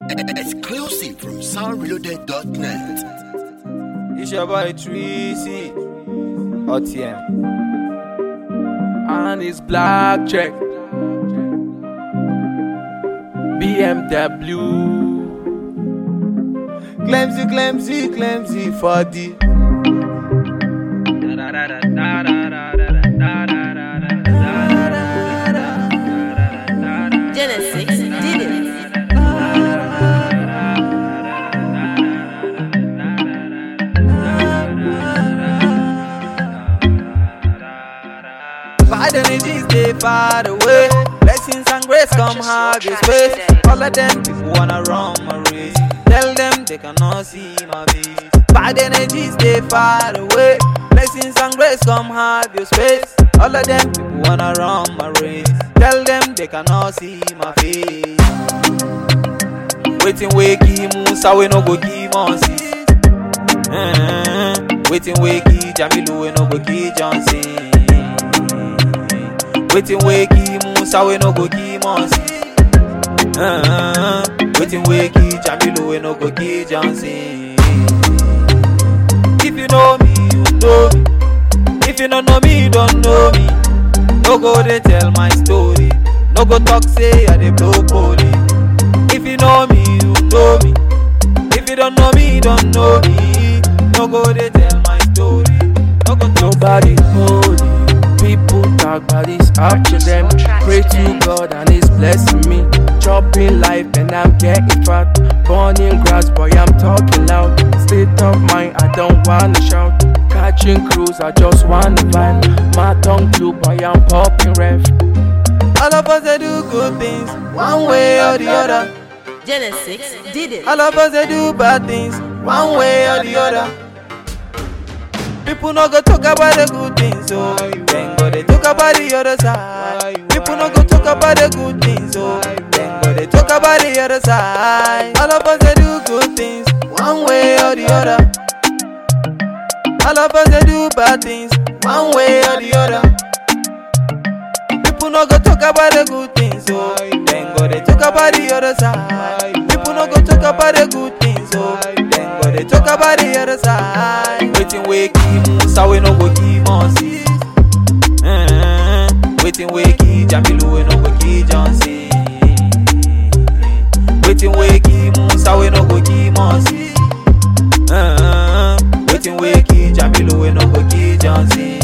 Exclusive from soundreloaded.net. It's your boy Treasy OTM and it's black check BMW Clemsy, Clemsy, Clemsy for the Genesis did it. Bad energies they far away. Blessings and grace come hard this way. All of them people wanna run my race. Tell them they cannot see my face. Bad energies they far away. Blessings and grace come hard this space. All of them people wanna run my race. Tell them they cannot see my face. Waiting we give Musa we no go give Moses. Mm-hmm. Waiting we give Jamilu we no go give Johnson. Waiting we give Musa we no go give Moses. Uh-huh. Waiting we give Jamilu we no go give Johnson. If you know me, you know me. If you don't know me, you don't know me. No go they tell my story. No go talk say I dey blow poly. If you know me, you know me. If you don't know me, you don't know me. No go they tell my story. No go talk Nobody holy. People talk about this up to them. Pray to God and He's blessing me. Chopping life and I'm getting fat. Born in grass, boy, I'm talking loud. State of mind, I don't wanna shout. Catching cruise, I just wanna vibe. My tongue blue, boy, I'm popping ref. All of us they do good things, one way or the other. Genesis did it. All of us they do bad things, one way or the other. People no go talk about the good things, so then go they talk about the other side. People no go talk about the good things, so then go they talk about the other side. All of us they do good things, one way or the other. All of us they do bad things, one way or the other. People no go talk about the good things, so then go they talk about the other side. People no go talk about the good things, so then go they talk about the other side. Waiting we give Musa, we no go give Moses. Mm-hmm. Waiting we give Jamilu, we no go give Johnson. Waiting we give Musa, we no go give Moses. Mm-hmm. Waiting we give Jamilu, we no go give Johnson.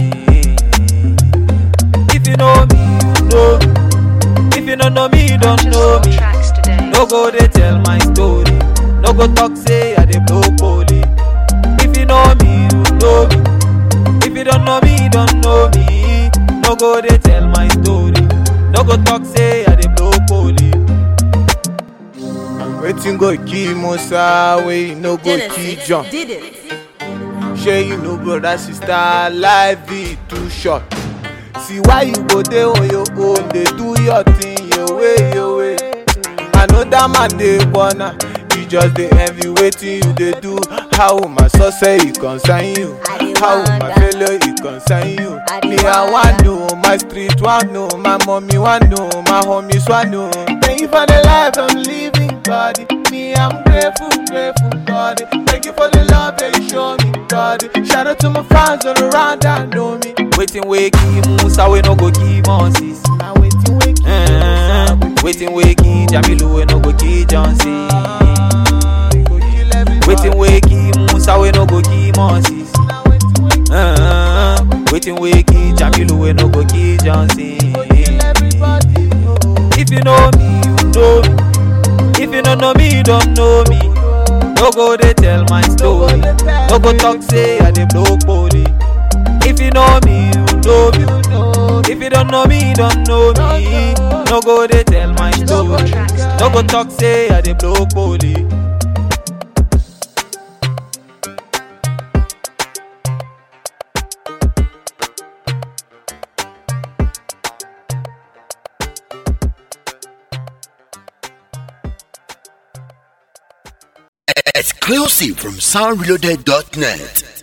If you know me, you know me. If you don't know me, you don't know me. No go they tell my story. No go talk say I dey blow poly. If you know me, you know me. If you don't know me, you don't know me. No go they tell my story. No go talk say I dey blow poly. Wetin go kill Musa wey you no go kill Genesis John? did it. Shey you know brother sister life be too short. See why you go dey on your own dey do your thing your way your way. Another man dey corner you just dey envy wetin you dey do. How my success e concern you? I dey How my wonder. failure e concern you? I dey Me I wan wonder. know, my street wan know, my mommy wan know, my homies wan know. Thank you for the life I'm living, God. Me I'm grateful, grateful, God. Thank you for the love that you show me, God. Shout out to my fans all around that know me. Waiting we give Musa, we no go give Moses. Now waiting, waiting, Mm-hmm. Waiting we give Jamilu, we no go give Johnson. Waiting we give Musa, we no go give Moses. Uh-huh. Waiting we give Jamilu, we no go give Johnson. If you know me, you know me. If you don't know me, you don't know me. No go they tell my story. No go talk say I dey blow poly. If you know me, you know me. If you don't know me, you don't know me. No go they tell my story. No go talk say I dey blow poly. Exclusive from soundreloaded.net.